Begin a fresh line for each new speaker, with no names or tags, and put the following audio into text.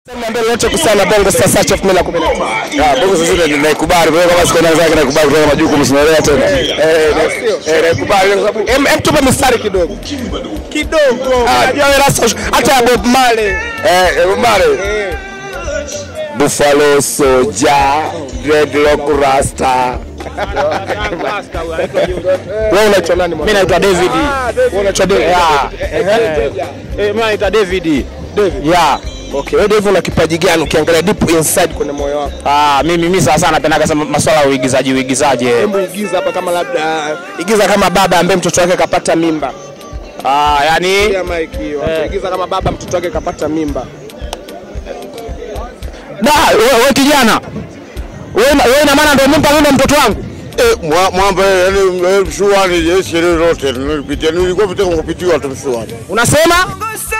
Niambie lolote kuhusiana na Bongo Star Search 2019.
Ah, Bongo sasa ndio naikubali kwa kama siku zake naikubali kutoka majukumu sinaelewa tena.
Eh, eh, naikubali kwa sababu em em tupe mistari kidogo. Kidogo. Unajua wewe rasa hata ya Bob Marley.
Eh, eh, mbare.
Eh.
Buffalo Soldier, Dreadlock Rasta.
Wewe unaitwa nani mwana?
Mimi naitwa David.
Wewe unaitwa David.
Yeah.
Eh,
Eh, mimi naitwa David.
David.
Yeah.
Okay, wewe David una kipaji gani ukiangalia deep inside kwenye moyo wako?
Ah, mimi mimi sana sana napendaga sana masuala ya uigizaji uigizaji. eh.
Hebu igiza hapa kama labda igiza kama baba ambaye mtoto wake kapata mimba.
Ah, yani
Ya Mike hiyo. Igiza kama baba mtoto wake kapata mimba.
da wewe wewe kijana. Wewe na- wewe ina maana ndio mimpa mimi mtoto wangu?
Eh, mwa- mwamba yani mshuani jeshi lolote nilipitia nilikuwa pita kupitiwa tu mshuani.
Unasema?
Bongo Star